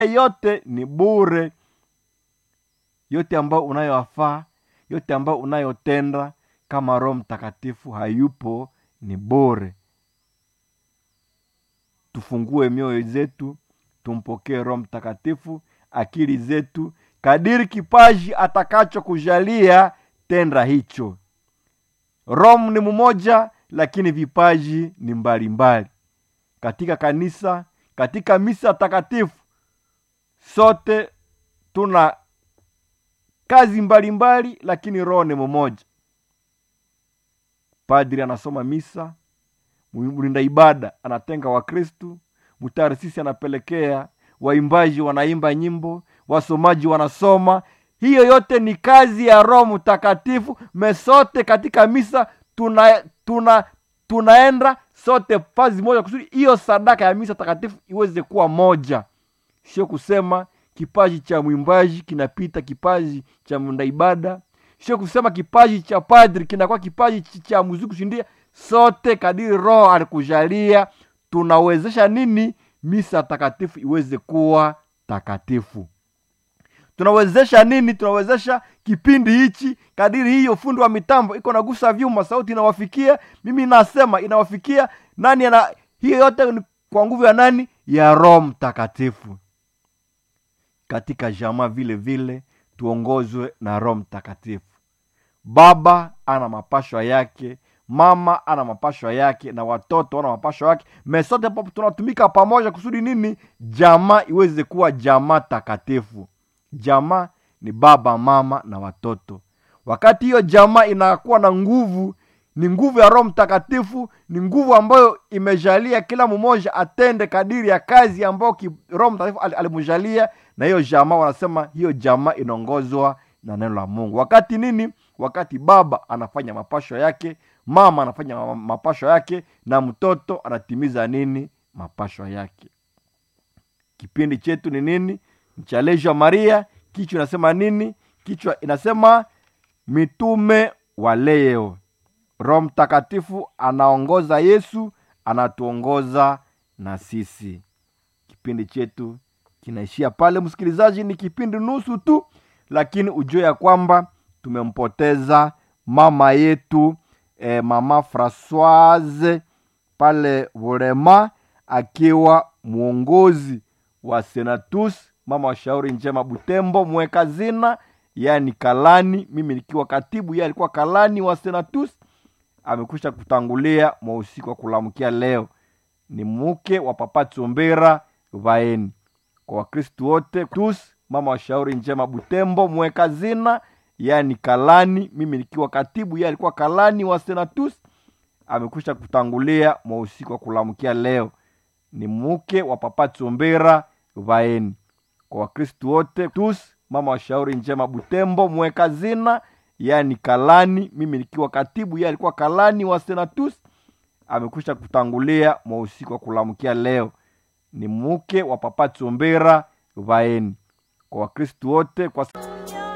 yote ni bure yote ambayo unayoafaa yote ambayo unayotenda kama roho mtakatifu hayupo ni bure tufungue mioyo zetu tumpokee roho mtakatifu akili zetu kadiri kipaji atakachokujalia tenda hicho roho ni mmoja lakini vipaji ni mbalimbali mbali. katika kanisa katika misa takatifu sote tuna kazi mbalimbali mbali, lakini roho ni mmoja padri anasoma misa mlinda ibada anatenga wakristu mtarisisi anapelekea waimbaji wanaimba nyimbo wasomaji wanasoma hiyo yote ni kazi ya roho mtakatifu mesote katika misa tuna tuna tunaenda sote fazi moja kusudi hiyo sadaka ya misa takatifu iweze kuwa moja sio kusema kipaji cha mwimbaji kinapita kipaji cha mnda ibada sio kusema kipaji cha padri kinakuwa kipaji cha muziki kushindia sote kadiri roho alikujalia tunawezesha nini misa takatifu iweze kuwa takatifu tunawezesha nini tunawezesha kipindi hichi kadiri hiyo fundi wa mitambo iko nagusa vyuma sauti inawafikia mimi nasema inawafikia nani ana hiyo yote ni kwa nguvu ya nani ya roho mtakatifu katika jamaa vile vile tuongozwe na roho mtakatifu baba ana mapashwa yake mama ana mapashwa yake na watoto wana mapashwa yake mesote tunatumika pamoja kusudi nini jamaa iweze kuwa jamaa takatifu jamaa ni baba mama na watoto wakati hiyo jamaa inakuwa na nguvu ni nguvu ya roho mtakatifu ni nguvu ambayo imejalia kila mmoja atende kadiri ya kazi ambayo roho mtakatifu al, alimjalia na hiyo jamaa wanasema hiyo jamaa inaongozwa na neno la mungu wakati nini wakati baba anafanya mapasho yake mama anafanya mapasho yake na mtoto anatimiza nini mapasho yake kipindi chetu ni nini mchalejo maria kichwa inasema nini kichwa inasema mitume wa leo roho mtakatifu anaongoza yesu anatuongoza na sisi kipindi chetu kinaishia pale msikilizaji ni kipindi nusu tu lakini ujue ya kwamba tumempoteza mama yetu e, mama francoise pale volema akiwa mwongozi wa senatus mama wa shauri njema butembo mweka zina yani kalani mimi nikiwa katibu ye alikuwa kalani wa senatus amekwisha kutangulia mwa usiku wa kulamkia leo ni mke wa papa tsombera vaeni kwa wakristu wote tus mama wa shauri njema butembo mweka zina yani kalani mimi nikiwa katibu ye alikuwa kalani wa senatus amekwisha kutangulia mwa usiku wa kulamkia leo ni mke wa papa tsombera vaeni kwa wakristu wote tus mama wa shauri njema butembo mweka zina yani kalani mimi nikiwa katibu ye alikuwa kalani wa senatus amekwisha kutangulia mwa usiku wa kulamkia leo ni mke wa papa tsombera vaeni kwa wakristu wote kwa